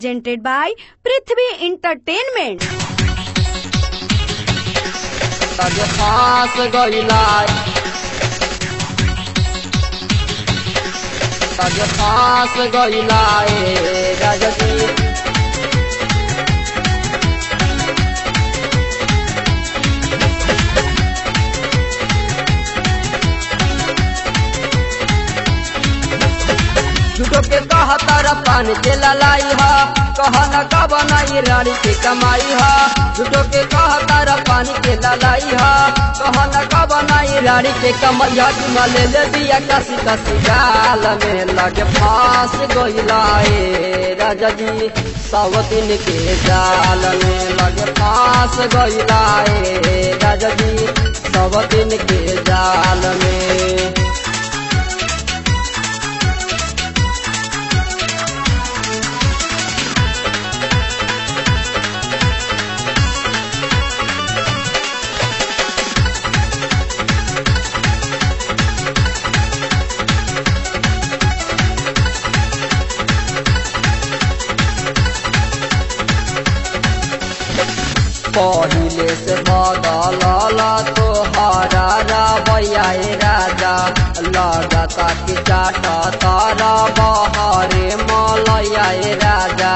presented by Prithvi Entertainment. तब फांस गइला तब फांस गइला ए राजकी झूठो के कहा तारा पानी के ललाई हा कहा न का बनाई रानी के कमाई हा झूठो के कहा तारा पानी के ललाई हा कहा न का बनाई रानी के कमाई हा चुमा ले ले दिया कसी कसी गाल में लगे फांस गइला ए राजा जी सावतिन के जाल में लगे फांस गइला ए राजा जी सावतिन के जाल में पहिले से बदलला तोहरा रवैया राजा लगता कि चाट तारा बहरे मलैया राजा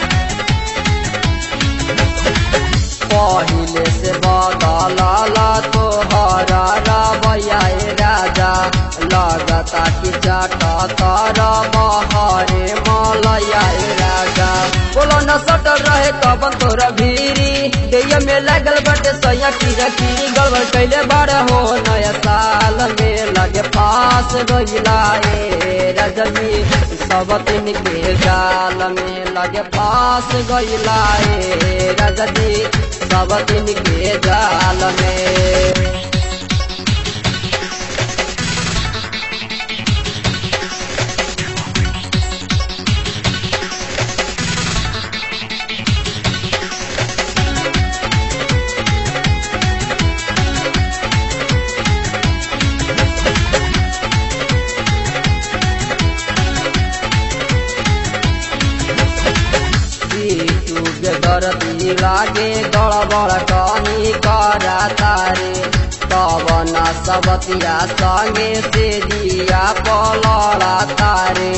पहिले से बदलला तोहरा रवैया राजा लगता कि चाट तारा बहरे मलैया राजा बोलो न सटल रहे कबन तोरा भीरी दैया में लागल बटे सैया की रखी गड़बड़ कैले बार हो नया साल में लगे पास गइला ए रजनी सब दिन के जाल में लगे पास गइला ए रजनी सब दिन के जाल में दर्दी लागे गड़बड़ कनी करा तारे पवन सबतिया संगे से दिया पलड़ा तारे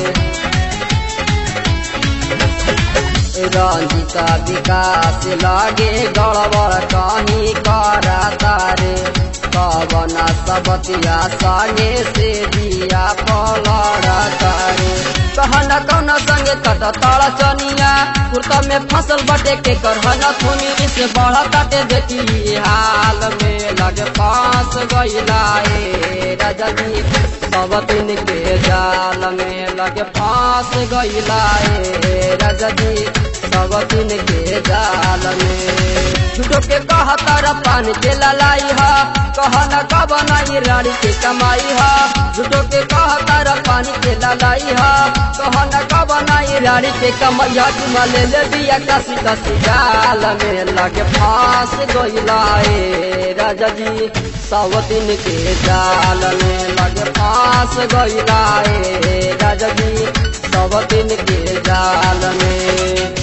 रंजिता विकास लागे गड़बड़ कनी करा तारे पवन सबतिया संगे से दिया पलड़ा तारे कहना कौना संगे तट ताड़ा चनिया कुर्ता में फसल बटे के करहना थोनी से बढ़ा काटे देखी हाल में लगे पास गइला ए राजा जी सब दिन के जाल में लगे पास गइला ए राजा जी सब दिन के जाल में झूठो के कहा तारा पानी के ललाई हा कहा न का बनाई रानी के कमाई हा झूठो के कहा तारा पानी के ललाई हा कहा न का बनाई रानी के कमाई हा चुमा ले ले दिया कसी कसी गाल में लगे फांस गइला ए राजा जी सावतिन के जाल में लगे फांस गइला ए राजा जी सावतिन के जाल में